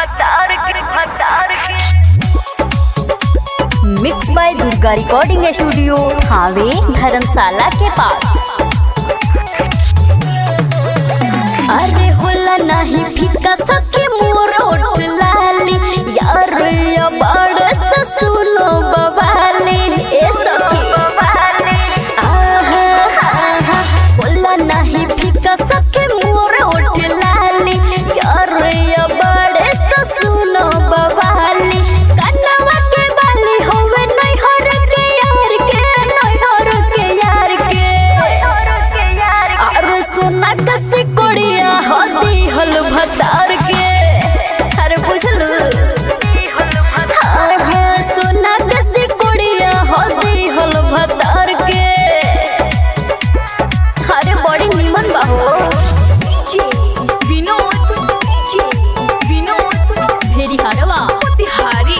भतार के भतार के mix by Durga recording studio हावे धर्मशाला के पास अरे होला नहीं फीका सके मोर ओठ लाली यार या बड़ से सुनो बवाली ए सखी आहा आहा होला नहीं फीका सके मोर ओठ लाली यार या बड़ से सुनो बवाली कन्नवा के बाली होवे नहीं हर के यार के नहीं हर के यार के अरे सोना कसी कोड़िया होती हल भतार के अरे बुझलू हाँ हाँ सोना कसी कोड़िया होती हल भतार के अरे बड़ी निमन बाहो विनोद विनोद भेरी हरवा तिहारी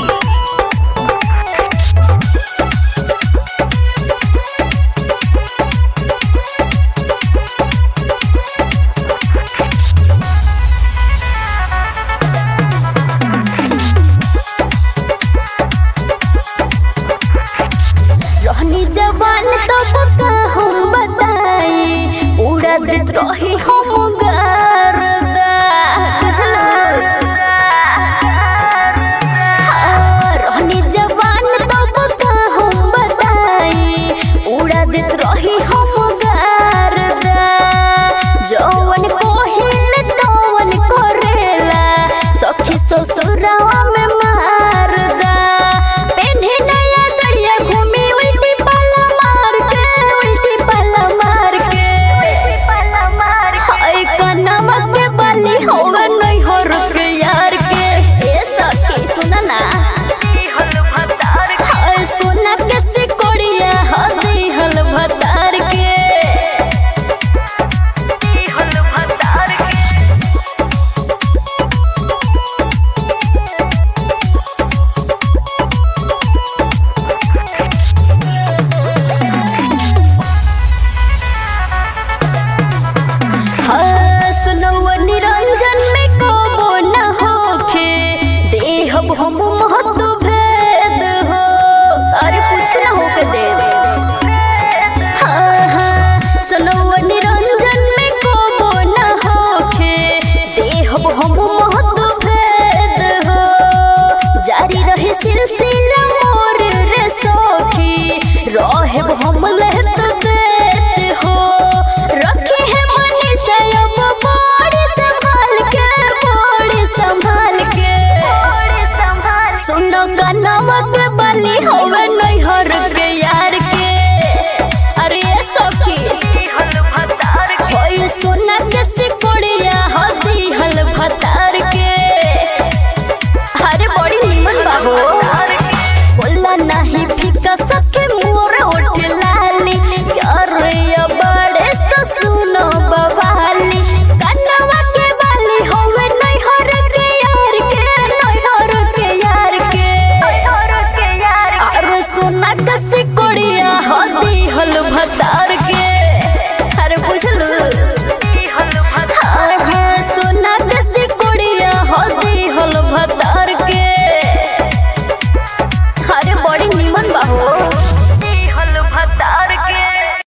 रहनी जवान तब का हम बताई उड़ा देत रही हम